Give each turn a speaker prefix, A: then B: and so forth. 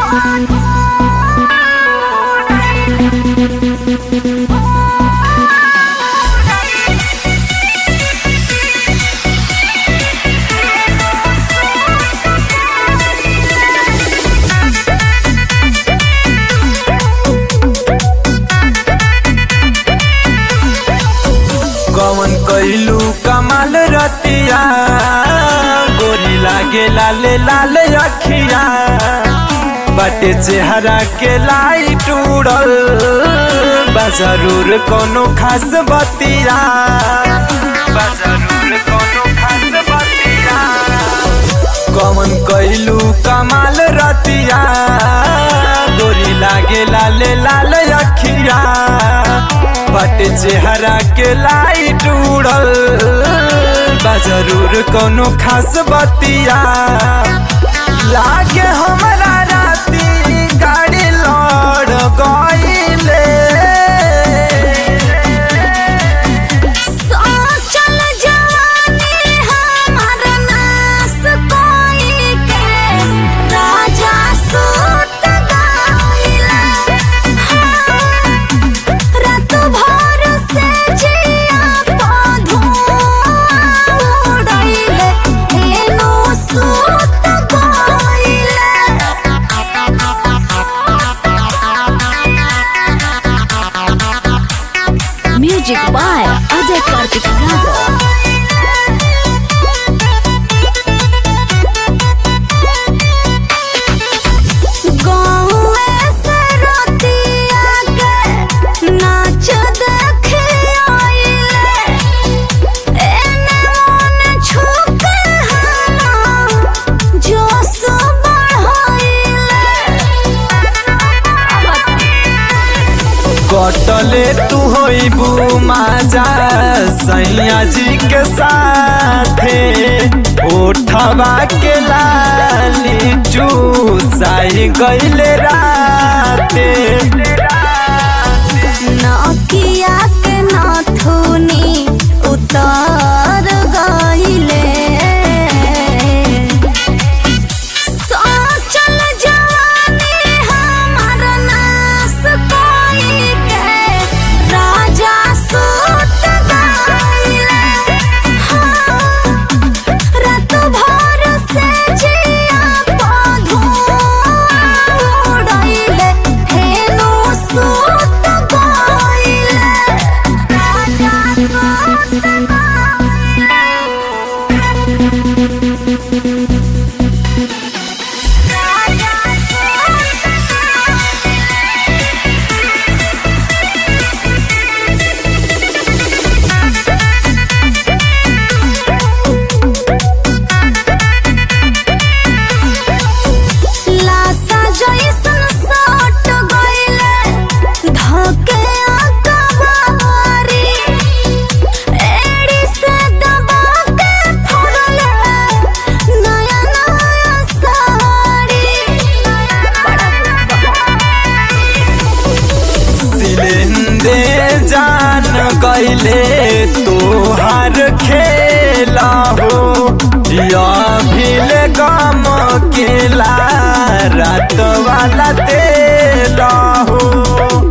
A: कवन कैलू कमाल रतिया गोरी लागे लाले लाल अखिया बाटे चेहरा के लाइट उड़ल बा जरूर कोनो खास बतिया बा जरूर कोनो खास बतिया कवन कैलू कमाल रतिया गोरी लागे लाले लाल अखिया बट चेहरा के लाइट उड़ल बा जरूर कोनो खास बतिया लागे हमरा राती गाड़ी लड़ गईले
B: सोचल जाने हमार नास कोई के राजा सूत गइला रात भर से जिया पधुआ उड़ैले एनो सूत गइले म्यूजिक बाय अजय कार्तिक यादव गाँवे से रतिया के नाच देखे आइले एने ओने छुपे हना जोश बढ़ाइले
A: कटले तू होइबू माजा सैया जी के साथे ओठवा के लाली चूसाई गइले राते
B: नकिया के नाथुनी उतार गइले सोचल जाने हमार नास कोई के राजा सूत गइले रात भर से जिया पधुआ उड़ैले हेनो सूत गइले राजा सूत लासा जइसन सट गइले धके अकबारी एड़ी से दबा के फोड़ले नया नया साड़ी
A: सिलेंदे जान गइले तोहार खेला हो या भीले गम केला रात वाला तेला हो